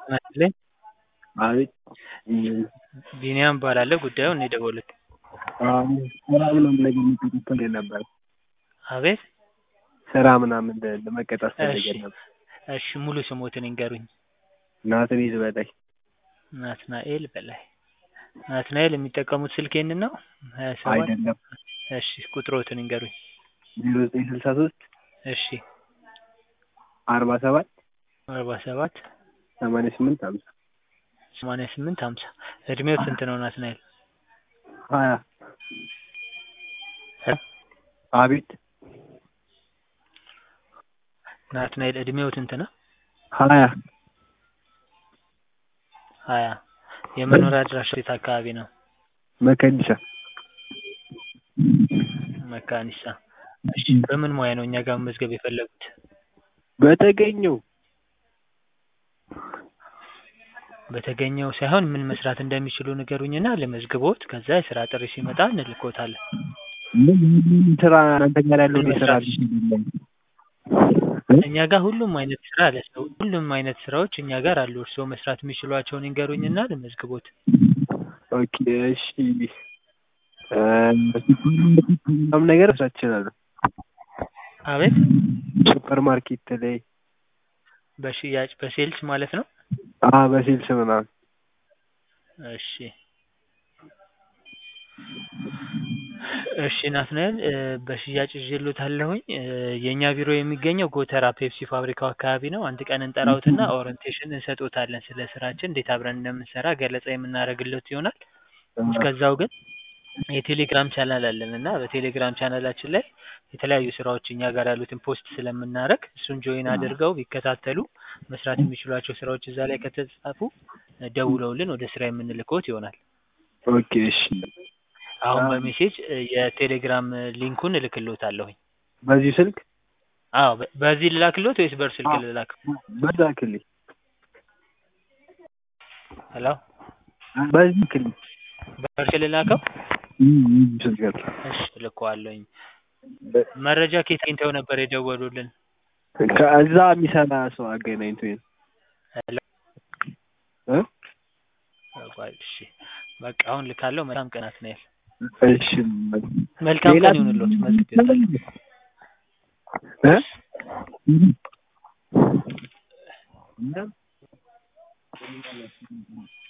ይስጥልኝ። አቤት ቢኒያም እባላለሁ። ጉዳዩን እኔ የደወሉት ስራ ምናምን ነገር መቀጠር ነበር። አቤት ስራ ምናምን ለመቀጠር እሺ ፈልገን ነበር። እሺ ሙሉ ስሞትን ይንገሩኝ? ናትናኤል በላይ ናትናኤል በላይ። ናትናኤል የሚጠቀሙት ስልክ ይህንን ነው? ሀያ ሰባት አይደለም እሺ ቁጥሮትን ይንገሩኝ? ዜሮ ዘጠኝ ስልሳ ሶስት እሺ አርባ ሰባት አርባ ሰባት ሰማንያ ስምንት ሀምሳ ሰማንያ ስምንት ሀምሳ እድሜው ስንት ነው ናትናኤል? ሀያ እ አቤት ናትናኤል እድሜው ስንት ነው? ሀያ ሀያ የመኖሪያ አድራሻው የት አካባቢ ነው? መከኒሳ መካኒሳ። እሺ በምን ሙያ ነው እኛ ጋር መመዝገብ የፈለጉት? በተገኘው በተገኘው ሳይሆን ምን መስራት እንደሚችሉ ንገሩኝና ልመዝግቦት ከዛ የስራ ጥሪ ሲመጣ እንልኮታለን። ምን ምን ስራ እናንተ ጋር ያለው ምን የስራ መስራት እኛ ጋር ሁሉም አይነት ስራ አለ። ሰው ሁሉም አይነት ስራዎች እኛ ጋር አሉ። እርስዎ መስራት የሚችሏቸውን ይንገሩኝና ልመዝግቦት። ኦኬ እሺ እ ምናምን ነገር መስራት እችላለሁ። አቤት ሱፐር ማርኬት ላይ በሽያጭ በሴልስ ማለት ነው? አ በሴልስ ምናምን እሺ እሺ ናትናኤል እ በሽያጭ ይዤልዎታለሁኝ። እ የእኛ ቢሮ የሚገኘው ጎተራ ፔፕሲ ፋብሪካው አካባቢ ነው። አንድ ቀን እንጠራዎትና ኦሪንቴሽን እንሰጥዎታለን። ስለ ስራችን እንዴት አብረን እንደምንሰራ ገለጻ የምናደርግልዎት ይሆናል። እስከዛው ግን የቴሌግራም ቻናል አለን እና በቴሌግራም ቻናላችን ላይ የተለያዩ ስራዎች እኛ ጋር ያሉትን ፖስት ስለምናደርግ እሱን ጆይን አድርገው ቢከታተሉ መስራት የሚችሏቸው ስራዎች እዛ ላይ ከተጻፉ እ ደውለውልን ወደ ስራ የምንልክዎት ይሆናል። ኦኬ እሺ አሁን በሜሴጅ እ የቴሌግራም ሊንኩን እልክልዎታለሁኝ። በዚህ ስልክ አዎ በ በዚህ ልላክልዎት ወይስ በእርሱ ስልክ ልላክ? በዛ ክልል ሄሎ በዚህ ክልል በእርሱ ልላከው? ስልክ ጋር እሺ እልከዋለሁኝ። መረጃ ከየት አግኝተው ነበር የደወሉልን? ከዛ የሚሰራ ሰው አገናኝቶኝ ነው። ሄሎ እ ቆይ እሺ በቃ አሁን ልካለሁ። መልካም ቀን ናትናኤል። እሺ መልካም ሌላ ቀን ይሁንልዎት። መዝግቤዎታለሁ። እ